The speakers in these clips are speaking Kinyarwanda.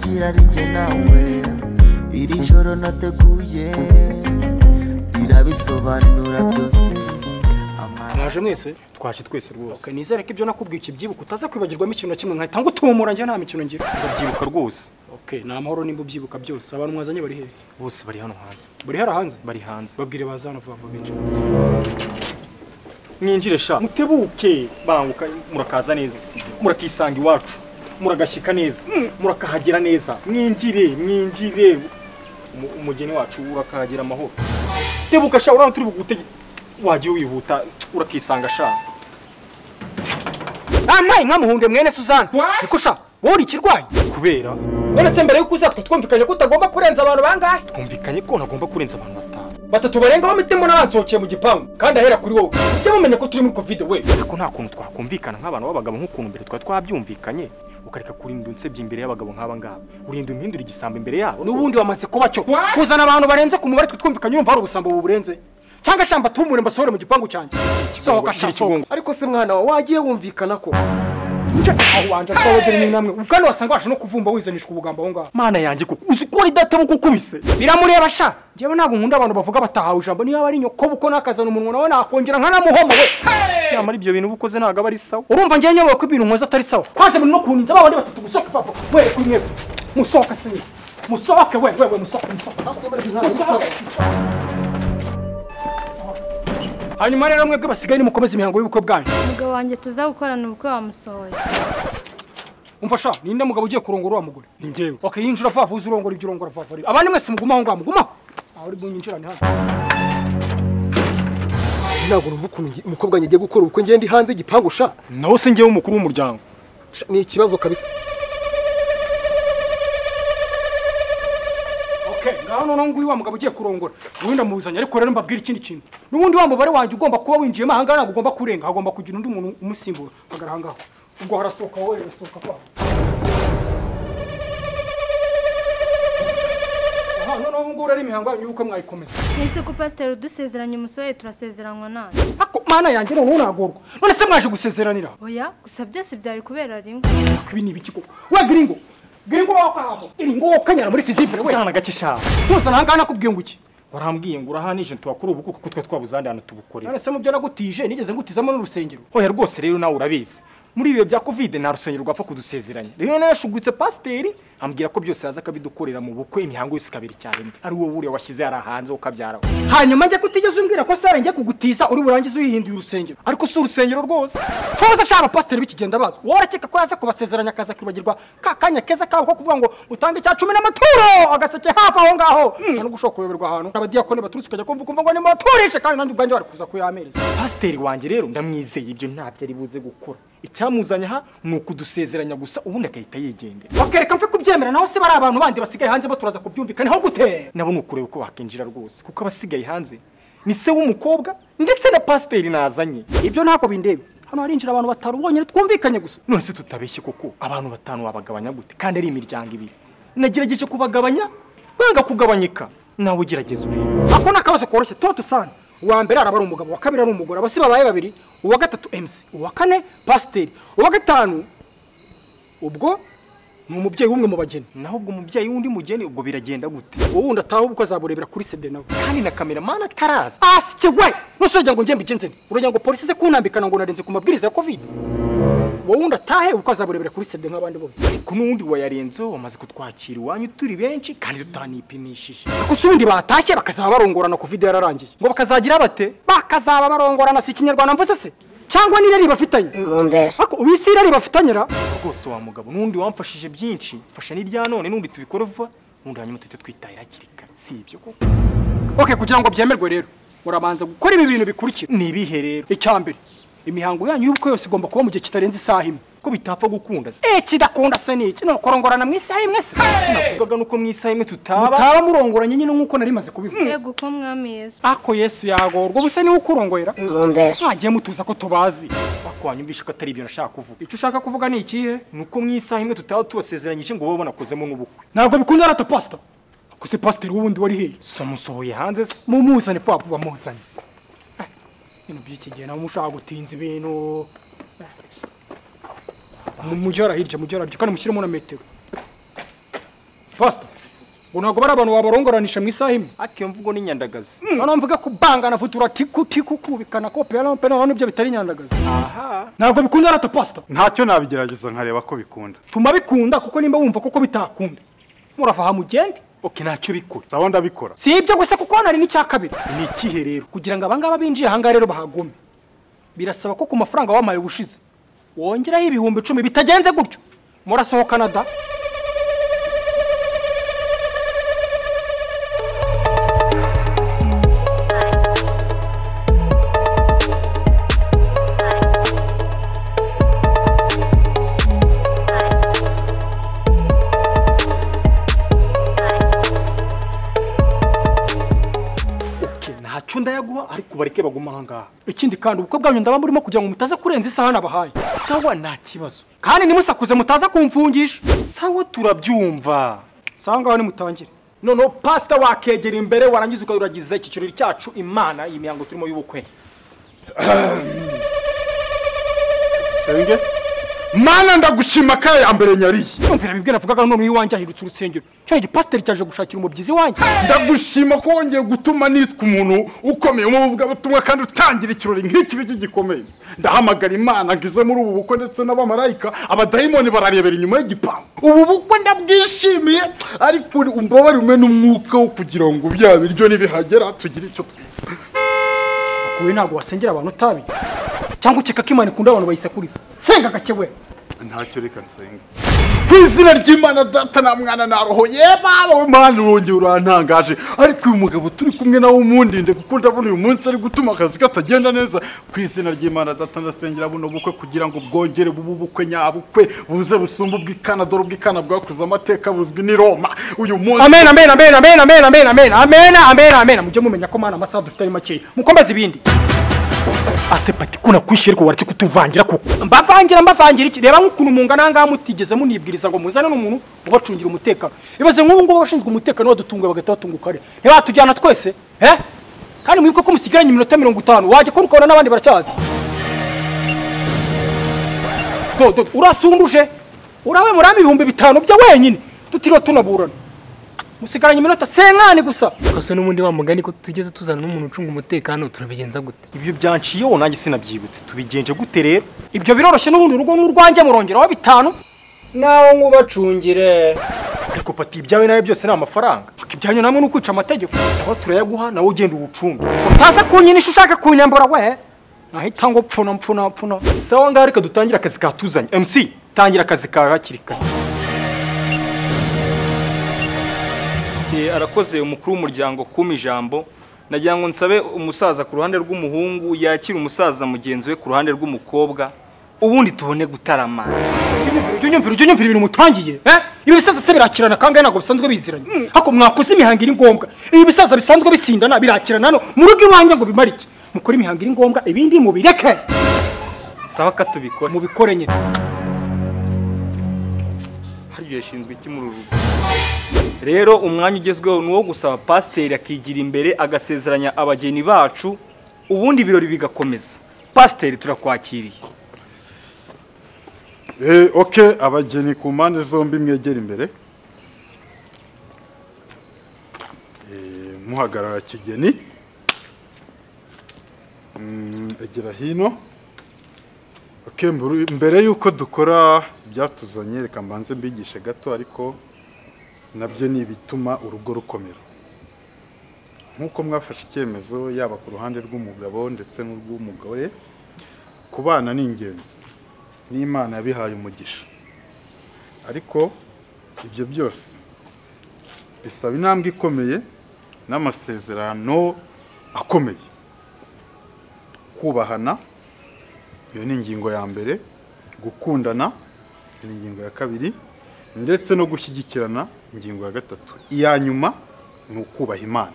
kugira ari njye nawe iri joro nateguye rirabisobanura byose mwaje mwese twaje twese rwose nizere ko ibyo nakubwiye ukibyibuka utaza kwibagirwamo ikintu na kimwe nkahita ngo tumumura njye nta mikino ngira ndabyibuka rwose okay ni amahoro nimba ubyibuka byose abantu mwazanye bari hehe bose bari hano hanze bari hera hanze bari hanze babwire baza hano vuba vuba binjira mwinjire sha mutebuke banguka murakaza neza murakisanga iwacu muragashyika neza murakahagera neza mwinjire mwinjire Umu- umugeni wacu urakahagera amahoro tebuka sha urabona turi bugutege wagiye wihuta urakisanga sha ntampaye nkamuhunde mwene suzanne niko sha wowe uri ikirwayi kubera none se mbere yuko uza twumvikanye ko utagomba kurenza abantu bangahe twumvikanye ko ntagomba kurenza abantu batanu batatu barenga bamitemo n'abansohokeye mu gipangu kandi ahera kuri wowe ujye mumenya ko turi muri kovide we ariko nta kuntu twakumvikana nk'abantu b'abagabo nk'ukuntu mbere twari twabyumvikanye ukareka kurinda unsebye imbere y'abagabo nk'aba ngaba urinda umpindura igisambo imbere yabo n'ubundi wamaze kuba cyo kuzana abantu barenze ku mubare twe twumvikanye urumva hari ubusambo buburenze cyangwa shamba tumure mbasohore mu gipangu cyanjye sohoka shamba gira ikigongo. ariko se mwana wawe wagiye wumvikana ko aho wanje twabagera ni namwe ubwanwa wasanga waje no kuvumba wizanishwa ubugambo aho ngaho mana yanjye ko uzi ko ari databuka ukubise biramureba sha njyewe ntabwo nkunda abantu bavuga batahawe ijambo niba ari nyoko buko nakazana umunwa nawe nakongera nkanamuhoma we nyamara ibyo bintu uba ukoze ntabwo aba ari sawa urumva njyewe nyobewe ko ibintu nkoze atari sawa kwanza muri no kuninza ba bandi batatu gusohoka papa we kuri mwebwe musohoka se musohoke we we we musohoke musohoke musohoke hanyuma rero mwebwe basigaye nimukomeze imihango y'ubukwe bwanyu umugabo wanjye tuza gukorana ubukwe wamusohoye umva sha ninde mugabo ugiye kurongora wa mugore ni njyewe okay yinjira vuba vuba uze urongora ibyo urongora vuba vuba abandi mwese mugumaho ngaho mugumaho aho uri bunyinjirane hano ntabwo numva ukuntu ngi- umukobwa wanjye agiye gukora ubukwe ngende hanze igipangu sha nawe se njyewe umukuru w'umuryango Sha, ni ikibazo kabisa Okay, ngaho noneho nguyu wa mugabo ugiye kurongora ubundi amuzanye ariko rero mbabwira ikindi kintu n'ubundi wa mubare wanjye ugomba kuba winjiyemo ahangaha ntabwo ugomba kurenga hagomba kugira undi muntu umusimbura hagara ahangaha ubwo harasohoka wowe harasohoka kwa aha noneho ubu ngubu rero imihango yanyu y'ubukwe mwayikomeza ese ko pasiteri udusezeranye umusohoye turasezeranywa nawe ariko mana yanjye noneho nagorwa none se mwaje gusezeranira oya gusa byose byari kubera rimwe Ariko ibi ni ibiki koko we giringo giringo wowe aho giringo wowe kanyara muri fizibure we cyana gake sha ntuzana ahangaha nakubwiye ngo iki warambwiye ngo urahanije ntibakore ubukuko kuko twe twabuzandi hano tubukorera none se mu byo nagutije nigeze ngutizamo n'urusengero oya rwose rero nawe urabizi muri ibihe bya kovide nta rusengero rwapfa kudusezeranya rero nawe yashugutse pasiteri ambwira ko byose yaza akabidukorera mu bukwe imihango yose ikabiri icyarimwe ari wowe buriya washyize yari hanze ukabyaraho hanyuma njye kutigeze umbwira ko sare njye kugutiza uri burangize uyihinduye urusengero ariko si urusengero rwose tuzi ashaka abapasiteri b'ikigenda bazo wowe urakeka ko yaza kubasezeranya akaza kwibagirwa ka kanya keza kabo ko kuvuga ngo utange icya cumi n'amaturo agaseke hafi aho ngaho nta no gushobora kuyoberwa ahantu abadiyakoni baturutse ukajya kumva ukumva ngo nimubaturishe kandi nanjye ubwanjye wari kuza kuyamereza pasiteri wanjye rero ndamwizeye ibyo ntabyo ari buze gukora icyamuzanye aha ni ukudusezeranya gusa ubundi agahita yigendera bakereka mfe kubyemera naho se bari abantu bandi basigaye hanze baturaza kubyumvikanaho gute nabo ni ukureba uko bakinjira rwose kuko abasigaye hanze ni se w'umukobwa ndetse na pasiteri nazanye ibyo ntako bindeba hano harinjira abantu batanu bonyine twumvikanye gusa none se tutabeshye koko abantu batanu wabagabanya gute kandi ari imiryango ibiri nagerageje kubagabanya banga kugabanyika nawe ugerageza urebe ako ni akabazo koroshye tuba dusana uwa mbere araba ari umugabo uwa kabiri ari umugore abasi babaye babiri uwa gatatu emusi uwa kane pasiteri uwa gatanu ubwo ni umubyeyi w'umwe mu bageni naho ubwo umubyeyi w'undi mugeni ubwo biragenda gute wowe wundi ataha ubwo azaburebera kuri sede nawe kandi na kameramani ataraza asike we nusongera ngo njye mbigenze nte uragira ngo polisi ize kunambikana ngo narenze ku mabwiriza ya kovide wowe wundi atahe ubwo azaburebera kuri sede nk'abandi bose ariko n'uwundi wayarenzeho wamaze kutwakira iwanyu turi benshi kandi tutanipimishije gusa ubundi batashye bakazaba barongorana kovide yararangiye ngo bakazagira bate bakazaba barongorana si ikinyarwanda mvuze se cyangwa n'irari bafitanye ariko ubu isi irari bafitanye ra rwose wa mugabo n'undi wamfashije byinshi mfasha n'irya none n'undi tubikora vuba n'undi hanyuma tujye twitahira hakiri kare si ibyo koko okay kugira ngo byemerwe rero murabanza gukora ibi bintu bikurikira ni ibihe rero icya mbere imihango yanyu y'ubukwe yose igomba kuba mu gihe kitarenze isaha imwe ko bitapfa gukunda se eh kidakunda se ni iki ni ukorongorana mu isaha imwe se navugaga nuko mu isaha imwe tutaba mutaba murongoranye nyine nk'uko nari maze kubivuga yego uko mwami yesu ako yesu yagorwa ubu se niwe ukurongorera mwagiye mutuza ko tubazi wakwanyumvisha ko atari ibyo nashaka kuvuga icyo ushaka kuvuga ni ikihe ni uko mu isaha imwe tutaba tubasezeranyije ngo babe banakozemo n'ubukwe ntabwo bikunda rata pasita gusa pasiteri w'ubundi wari hehe so musohoye hanze se mumuzane vuba vuba muzane Eh, ibintu by'iki gihe nawe mushaka gutinza ibintu Eh. Mu- mujye hara hirya mujye hara hirya kandi mushyiremo na metero fasita ngo ntabwo bari abantu wabarongorananisha mu isaha imwe ariko iyo mvugo ni nyandagazi noneho mvuge kubangana vutura tiku tiku kubikana kopera no pera nibyo bitari nyandagazi aha ntabwo bikunda rata pasita ntacyo nabigerageza nkareba ko bikunda tuma bikunda kuko nimba wumva kuko bitakunda muravaha mugende oke ntacyo bikora ndabona ndabikora si ibyo gusa kuko hano hari n'icya kabiri ni ikihe rero kugira ngo abangaba binjiye ahangaha rero bahagome birasaba ko ku mafaranga wamaye ubushize wongeraho ibihumbi icumi bitagenze gutyo murasohokana da oke ntacyo ndayaguha ariko bareke baguma ahangaha ikindi kandi ubukwe bwanyu ndaba murimo kugira ngo mutaze kurenza isaha nabahaye sawa nta kibazo kandi nimusakuze mutaza kumfungisha sawa turabyumva sawa ngaho nimutangire noneho pasita wakegera imbere warangiza ukayuragiza iki kirori cyacu imana iyi mihango turimo y'ubukwe senge mana ndagushima kare ya mbere nyariye yumvira bibwe navugaga none iwanjye ahirutse urusengero cyo igipasiteri cyaje gushakira umubyizi iwanjye ndagushima ko wongeye gutuma nitwa umuntu ukomeye mu buvugabutumwa kandi utangira ikirori nk'iki biki gikomeye ndahamagara imana ngo ize muri ubu bukwe ndetse n'abamarayika abadayimoni bararebera inyuma y'igipangu ubu bukwe ndabwishimiye ariko umbabarire umwe n'umwuka wo kugira ngo bya biryo nibihagera tugire icyo twiga wowe ntabwo wasengera abantu utabiye cyangwa ukeka ko imana ikunda abantu bayisekuriza senga gake we ntacyo reka nsenge ku izina ry'imana data na mwana na roho yebawe mana urongeye urantangaje ariko uyu mugabo turi kumwe nawe umundinde kuko ndabona uyu munsi ari gutuma akazi katagenda neza ku izina ry'imana data ndasengera buno bukwe kugira ngo bwongere bube ubukwe nyabukwe buze busumbe ubw'ikana dore ubw'ikana bwakuze amateka buzwi n'i roma uyu munsi amen amen amen amen amen amen amen amen amen amen mujye mumenya ko mana amasaha dufite ari makeya mukomeze ibindi asepati kuna kwishe ariko waretse kutuvangira kuko mbavangira mbavangira iki reba nk'ukuntu mungana ahangaha mutigeze munibwiriza ngo muzane n'umuntu mubacungira umutekano ibaze nk'ubu ngubu abashinzwe umutekano badutunguye bagahita batunguka ari ntibatujyana twese eh kandi mwibuke ko musigaranye iminota mirongo itanu wajya kubona ukabona n'abandi baracyaza dodo urasumbuje urawe murama ibihumbi bitanu bya wenyine tutiriwe tunaburana musigaranye iminota senkani gusa kose n'ubundi wa mugani ko tugeze tuzana n'umuntu ucunga umutekano turabigenza gute ibyo byanciyeho nanjye sinabyibutse tubigenje gute rero ibyo biroroshye n'ubundi urugo n'urwanjye murongeraho bitanu nawe nkubacungire ariko pati ibyawe nawe byose ni amafaranga ibyanyu namwe ni ukwica amategeko sawa turayaguha nawe ugenda uwucunge utaza kunyinisha ushaka kunyambura we nahita ngo pfuna pfuna pfuna sawa ngaha reka dutangire akazi katuzanye mc tangira akazi kawe hakiri kare arakoze umukuru w'umuryango kuma ijambo nagira ngo nsabe umusaza ku ruhande rw'umuhungu yakira umusaza mugenzi we ku ruhande rw'umukobwa ubundi tubone gutarama ujya unyumvira ujya unyumvira ibintu mutangiye eh? ibi bisaza se birakirana kandi ntabwo bisanzwe biziranye ariko mwakoze imihango iri ngombwa ibi bisaza bisanzwe bisindana birakirana hano mu rugo iwanjye ngo bimare iki mukore imihango iri ngombwa ibindi mubireke sawa ko tubikora mubikore nyine harya yashinzwe iki muri uru rugo rero umwanya ugezweho ni uwo gusaba pasiteri akigira imbere agasezeranya abageni bacu ubundi ibirori bigakomeza pasiteri turakwakiriye Eh, ok abageni ku mpande zombi mwegera imbere Eh, muhagarara kigeni Mm, egera hino ok mburu- mbere y'uko dukora ibyatuzanye reka mbanze mbigishe gato ariko nabyo ni ibituma urugo rukomera nk'uko mwafashe icyemezo yaba ku ruhande rw'umugabo ndetse n'urw'umugore kubana ni ingenzi n'imana yabihaye umugisha ariko ibyo byose bisaba intambwe ikomeye n'amasezerano akomeye kubahana iyo ni ingingo ya mbere gukundana iyo ni ingingo ya kabiri ndetse no gushyigikirana ingingo ya gatatu iya nyuma ni ukubaha imana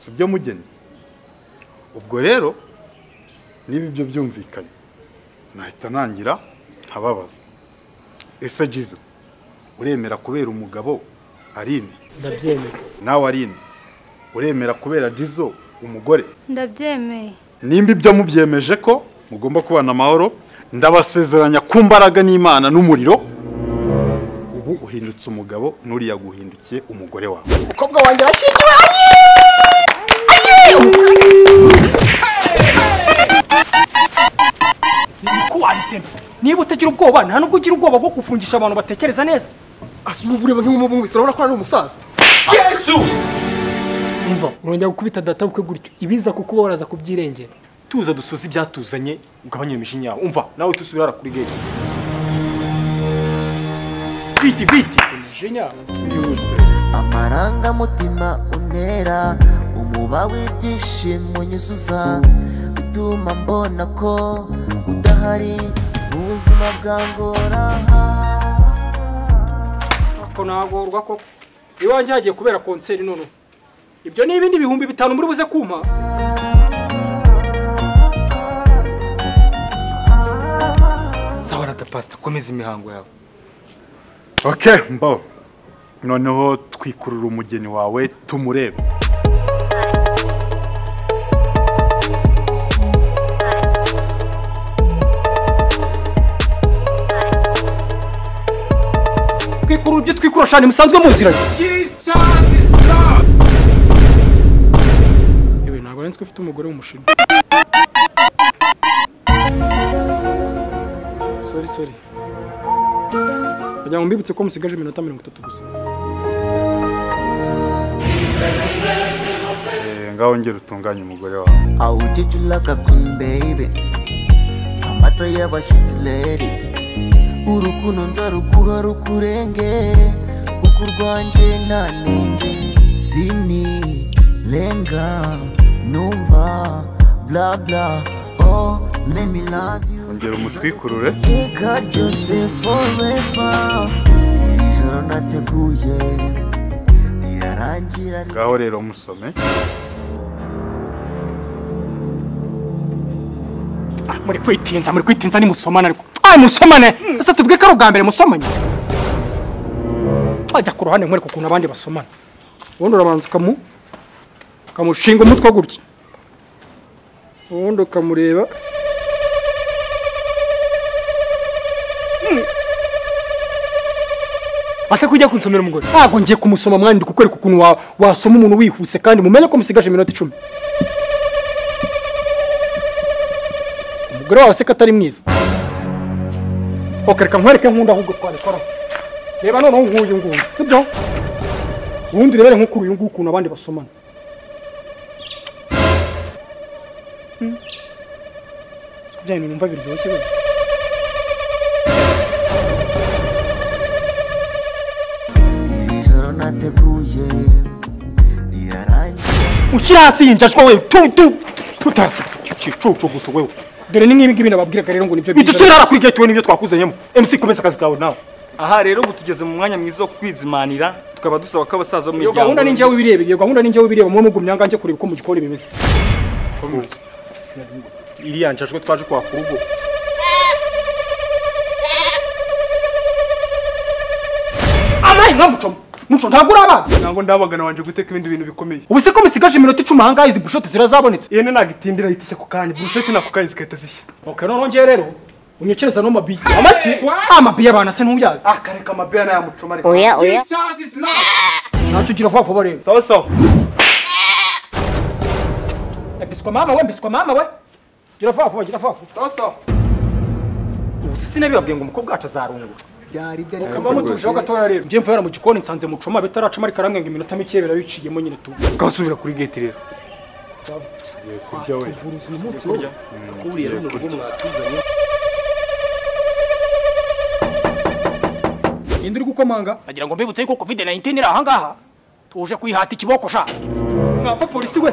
si byo mugeni ubwo rero niba ibyo byumvikanye nahita nangira nkababaza ese jizo uremera kubera umugabo arine ndabyemera nawe arine uremera kubera jizo umugore ndabyemeye nimba ibyo mubyemeje ko mugomba kubana amahoro ndabasezeranya ku mbaraga n'imana n'umuriro ubu ubu uhindutse umugabo n'uriya guhindukiye umugore wawe umukobwa wanjye arashyingiwe niko wahisemo niba utagira ubwoba nta nubwo ugira ubwoba bwo gufungisha abantu batekereza neza asuma ubureba nk'umubungwisi urabona ko ari umusaza umva urongera gukubita data bukwe gutyo ibiza kukuba waraza kubyirengera tuza dusoze ibyatuzanye ugabanye imishinya yawe umva nawe tusubire hara kuri gate viti viti amarangamutima untera umuba w'ibyishimo unyuzuza bituma mbona ko udahari ubuzima bwangora ako nagorwa koko iwanjye hagiye kubera konseri none ibyo ni ibindi bihumbi bitanu muri buze kumpa sawa rata pasita komeza imihango yawe okay mbo noneho twikurura umugeni wawe tumurebe twikurura ibyo twikura shani musanzwe muziranye yewe ntabwo nari nzi ko ufite umugore w'umushinwa sori sori kugira ngo mbibutse ko musigaje iminota mirongo itatu gusa Eh, ngaho ngera utunganye umugore wawe How did you like a queen, baby? Amata y'abashyitsi lady Urukundo nzaruguha rukurenge Kuko urwanjye nta nenge Sini lenga numva bla bla Oh let me love you ongera umutwikurure iteka ryose forever Iri joro nateguye Rirarangira ri- ngaho rero musome Ah, muri kwitinza muri kwitinza ni musomane ariko ah musomane ese tuvuge ko ari ubwa mbere musomanye ajya ku ruhande nkwereka ukuntu abandi basomana ubundi urabanza ukamu ukamushinga umutwe gutya ubundi ukamureba ase kujya kunsomera umugore ntabwo ngiye kumusoma mwandika ukwereka ukuntu wa- wasoma umuntu wihuse kandi mumenye ko musigaje iminota icumi umugore wawe se ko atari mwiza okereka nkwereke nkunda ahubwo twabikoraho reba noneho nk'uyu nguyu sibyo ubundi urebere nk'uko uyu nguyu ukuntu abandi basomana Hmm. bya bintu numva biryoshye wenda Iri joro nateguye Rirarangira ukiri hasi yinjajwa wewe tu tu tucucu gusa wewe dore ni nk'ibi ngibi nababwiraga rero ngo nibyo biza idusubire hara kuri gate we nibyo twakuzanyemo mc komeza akazi kawe nawe aha rero ubu tugeze mu mwanya mwiza wo kwizimanira tukaba dusaba ko abasaza bo mu iyo gahunda ni njyewe ubireba iyo gahunda ni njyewe ubireba mwe mugumya ngo njye kureba uko mu gikoni bimeze iriya njajwe twaje kwaka urugo amayi nkamuco muco ntabwo uri abana ntabwo ndabagana wanje guteka ibindi bintu bikomeye ubu se ko musigaje iminota icumi ahangaha izi bushoti zirazabonetse yene nagitindira ahita ishya ku kanya burusheti nako kanya zigahita zishya ok noneho njyewe rero unyokereza n'amabiye amaki amabiye abana se ntuyazi akareka amabeya n'ayamucoma ariko oya oya ntacyo ugira vuba vuba rero sawa sawa Eh, biswa mama we biswa mama we gira vuba vuba gira vuba vuba sawa sawa ubu se sinabibabwiye ngo umukobwa wacu azarungura byari byari kamba mutujeho gatoya rero njye mvuye hano mu gikoni nsanze mucoma bitaracamo ariko aramwenga iminota mikeya birabiciyemo nyine tu ukahasubira kuri gate rero ninde uri gukomanga nagira ngo mbibutse yuko covid 19 iri ahangaha tuje kuyihata ikiboko sha mwapfa polisi we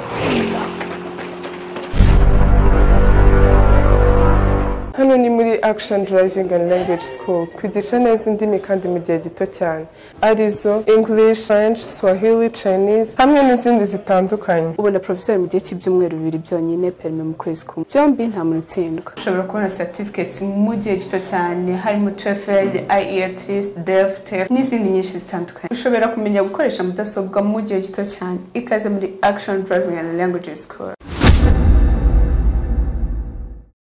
hano ni muri action driving and language school twigisha neza indimi kandi mu gihe gito cyane arizo english french swahili chinese hamwe n'izindi zitandukanye ubona porofesori mu gihe cy'ibyumweru bibiri byonyine perime mu kwezi kumwe byombi nta muntu utsindwa ushobora kubona certificates mu gihe gito cyane harimo TOEFL, IELTS, DEF, TEF n'izindi nyinshi zitandukanye ushobora kumenya gukoresha mudasobwa mu gihe gito cyane ikaze muri action driving and language school